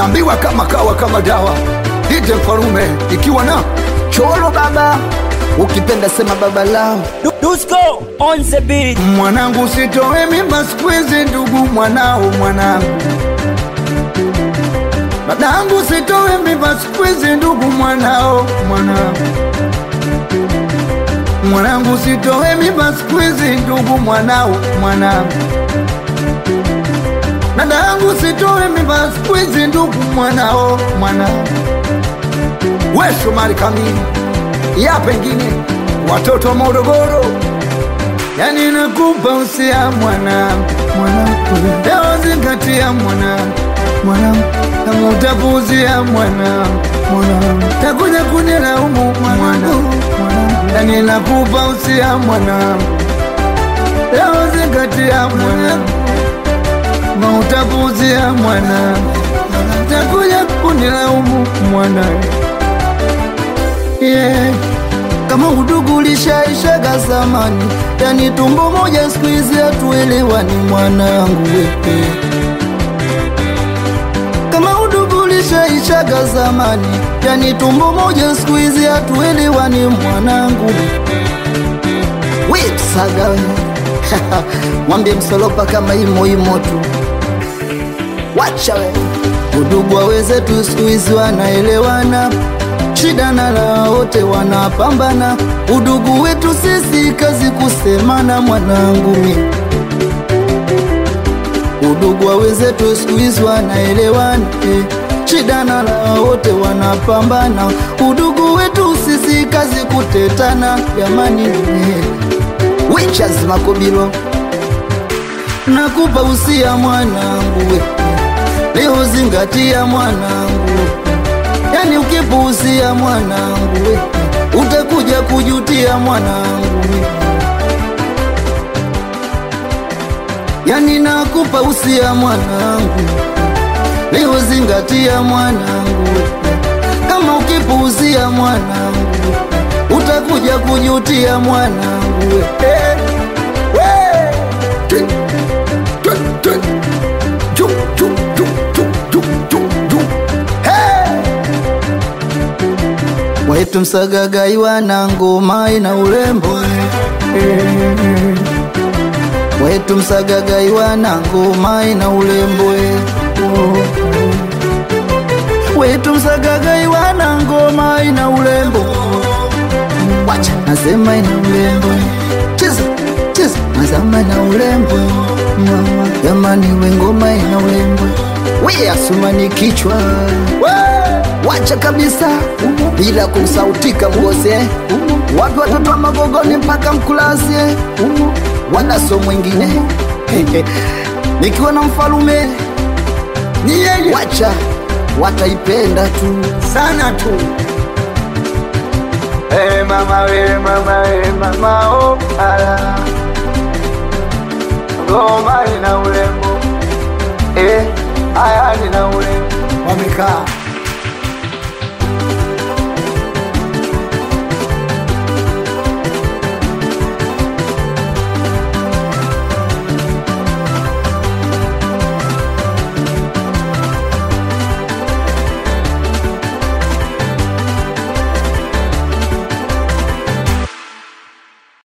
naambiwa kama kawa kama dawa ite mfalume ikiwa na cholo baba ukipenda sema baba lao Du- Dusko on the beat. mwanangu sitowe mimba siku hizi ndugu mwanao mwanangu dadangu sitowe mimba siku hizi ndugu mwanao mwanangu mwanangu sitowe mimba siku hizi ndugu mwanao mwanangu dadangu sitowe mimba siku hizi ndugu mwanao mwanangu we Shomari Kamili ya pengine watoto wa Morogoro yani nakupa usia mwanangu mwanangu leo zingatia mwanangu mwanangu kama utapuuzia mwanangu mwanangu takuja kunilaumu mwanangu yani nakupa usia mwanangu leo zingatia mwanangu kama utapuuzia mwanangu takuja kunilaumu mwanangu yeah. kama udugu ulishaishaga zamani yani tumbo moja siku hizi hatuelewani mwanangu wewe kama udugu ulishaishaga zamani yani tumbo moja siku hizi hatuelewani mwanangu wipsaga we mwambie msolopa kama imo imo tu wacha we udugu wawezetu siku hizi wanaelewana shida na raha wote wanapambana udugu wetu sisi kazi kusemana mwanangu mi udugu wa wenzetu siku hizi wanaelewana eh. shida na raha wote wanapambana udugu wetu sisi kazi kutetana jamani eh. wichas makobilo nakupa usia mwanangu we leo zingatia mwanangu yani ukipuuzia mwanangu we utakuja kujutia mwanangu we yani nakupa usia mwanangu leo zingatia mwanangu we kama ukipuuzia mwanangu we utakuja kujutia mwanangu we Eh, we. Twi, twi, twi. Ju, ju, ju, ju, ju, ju, ju. Hey! wetu msagagai wana ngoma ina urembo wetu msagagai wana ngoma ina urembo wetu msagagai wana ngoma ina urembo wacha nasema ina urembo cheza cheza nasema ina urembo mama jamani we ngoma ina urembo we asumani kichwa wacha kabisa bila kumsautika mgose wapi watoto wa magogoni mpaka mkulasie wala so mwingine nikiwa na mfalume Ni yeye wacha wataipenda tu sana tu hey, mama we mama we mama oh, ala ngoma ina urembo eh, aya nina urembo wamekaa